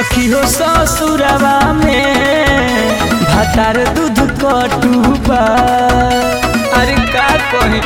सखी हो ससुरवा में भातार दूध कटुबा अरे का कही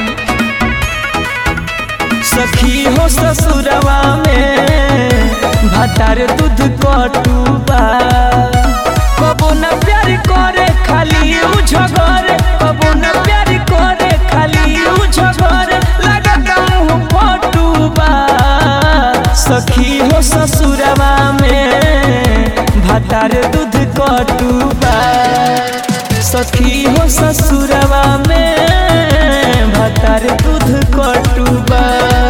सखी हो ससुरवा में भातार दूध कटुबा कबो न प्यार करे खाली उ झगरे कबो न प्यार करे खाली उ झगरे लगत मुंह फटुबा सखी हो ससुरवा में भातार दूध कटुबा सखी हो ससुरवा में भातार दूध कटुबा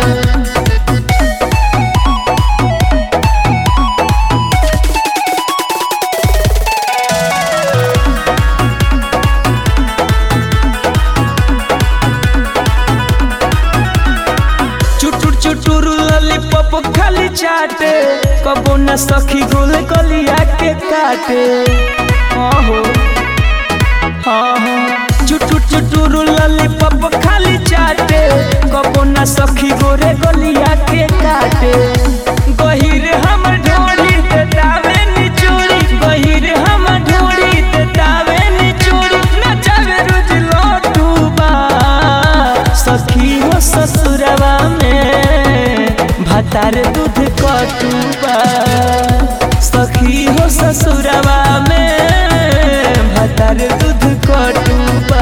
चुटुर चुटुर लॉलीपॉप खाली चाटे कबो न सखी गोल गलिया के काटे आहो हाँ हाँ चुटुर चुटुर लॉलीपॉप खाली चाटे कबो न सखी गोरे गलिया के काटे गहिर हम ढोली ते दावे निचोरी गहिर हम ढोली ते दावे निचोरी नचावे रोज लोटूबा सखी हो ससुरवा में भातार दूध कटुबा सखी हो ससुरवा में भातार दूध कटुबा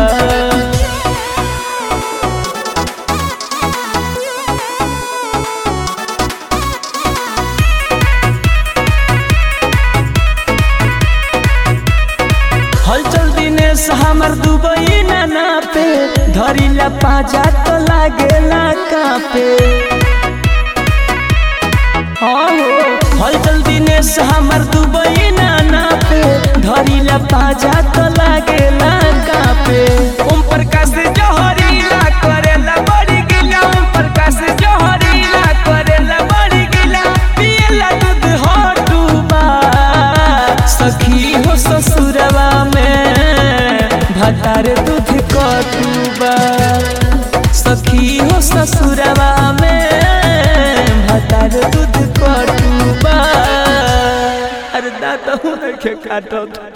हलचल दिनेश हमर दुबई नाना पे धरिला पाजा तो लागेला कापे हाँ हो हलचल दिनेश हमर दुबई नाना पे धरिला पाजा तो लागेला कापे ओम प्रकाश जहरीला करेला बड़ी गिला ओम प्रकाश जहरीला करेला बड़ी गिला पियला दूध हटुबा सखी हो ससुरवा में भातार दूध कटुबा सखी हो ससुरवा में भातार दूध कटुबा अरे दादा के काटत